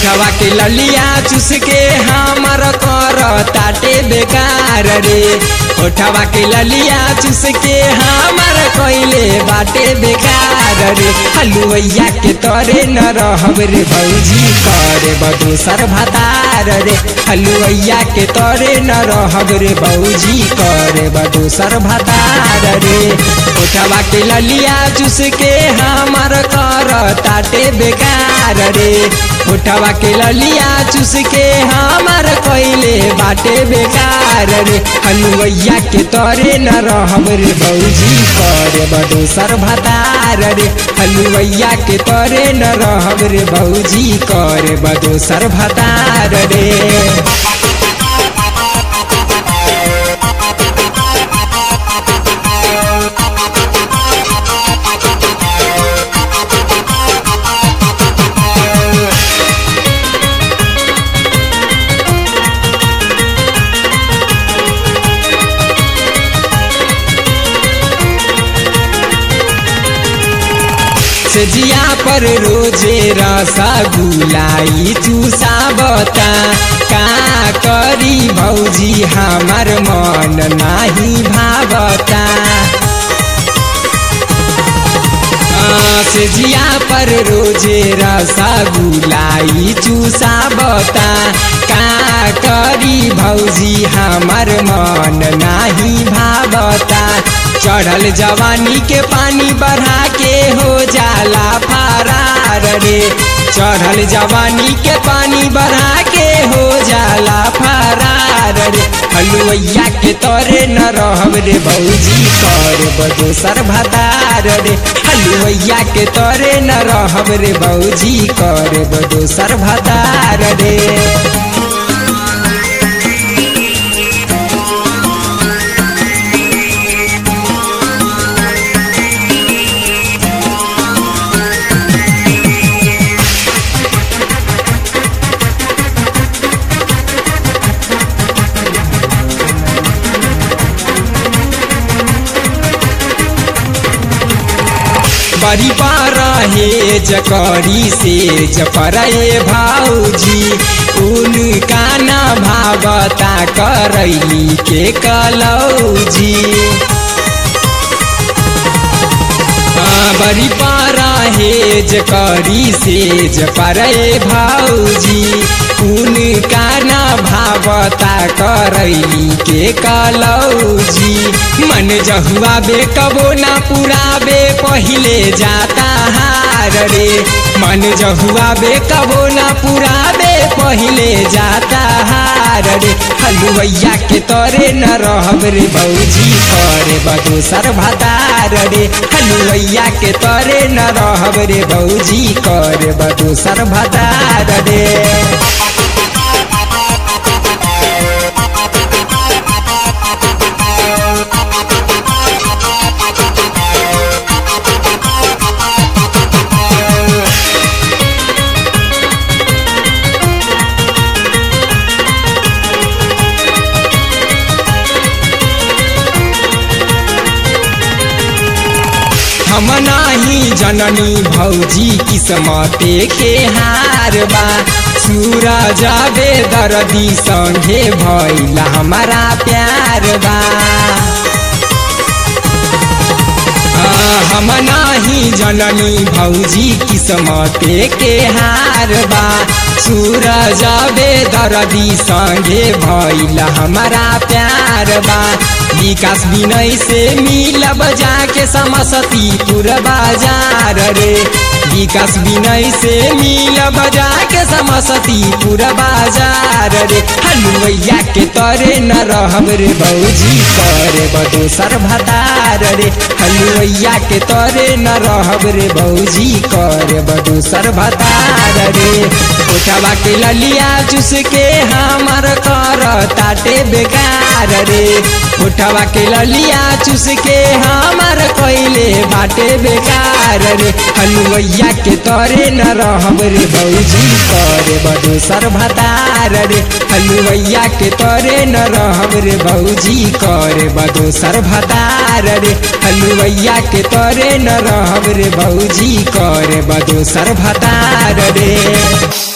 ओठवा के ललिया चूस के हमर कर ताटे बेकार रे ओठवा के ललिया चूस के हमर कइले बाटे बेकार रे हलुवैया के तरे न रहब रे भौजी करे बदूसर भतार रे हलुवैया के तरे न रहब रे भौजी करे बदूसर भतार रे ओठवा के ललिया चूस के हमर कर ताटे बेकार रे ओठवा के ललिया चूस के हमर कइले बाटे बेकार रे हलुवैया के तरे न रहब रे भौजी करे बदूसर भतार रे हलुवैया के तरे न रहब रे भौजी करे बदूसर भतार रे सजिया पर रोजे रसा गुलाई चूसाबता का करी भौजी हमार मन नाही भावता सजिया पर रोजे रसा गुलाई चूसाबता का करी भौजी हमार मन नाही भावता चढ़ल जवानी के पानी बढ़ा के हो जाला फरार रे चढ़ल जवानी के पानी बढ़ा के हो जाला फरार रे हलुवैया के तोरे न रहब रे भौजी कर बदोसर भतार रे हलुवैया के तोरे न रहब रे भौजी कर बदोसर भतार रे बड़ी रहे जकरी से जपरे भाऊजी उनका न भावता करैली के कलौजी बड़ी रहे जकरी से जपरे भाऊजी उनका न भावता करैली के कलौजी मन जहुआ बे कबो ना पुराबे पहिले जाता हार रे मन जहुआ बे कबो ना पुराबे पहिले जाता हार रे हलुवैया के तोरे न रहब रे भौजी करे बदोसर भतार रे हलुवैया के तोरे न रहब रे भौजी करे बदोसर भतार रे हम नाही जननी भौजी किस्मते के हार बा सूरज बे दर्दी संगे भैला हमारा प्यार बा हम नाही जननी भौजी किस्मते के हार बा सूरज बे दर्दी संगे भैला हमारा प्यार बा विकास विनय से मिलब जाके समसतीपुर बाजार रे विकास विनय से मिलब जाके समसतीपुर बाजार रे हलुवैया के तरे न रहब रे भौजी करे बदोसर भतार रे हलुवैया के तरे न रहब रे भौजी करे बदोसर भतार रे ओठवा के ललिया चूस के हमर कर ताटे बेकार रे उठवा के ललिया चूस के हमर कइले बाटे बेकार रे हलुवैया के तरे न रहब रे भौजी करे बदोसर भतार रे हलुवैया के तरे न रहब रे भौजी करे बदोसर भतार रे हलुवैया के तरे न रहब रे भौजी करे बदोसर भतार रे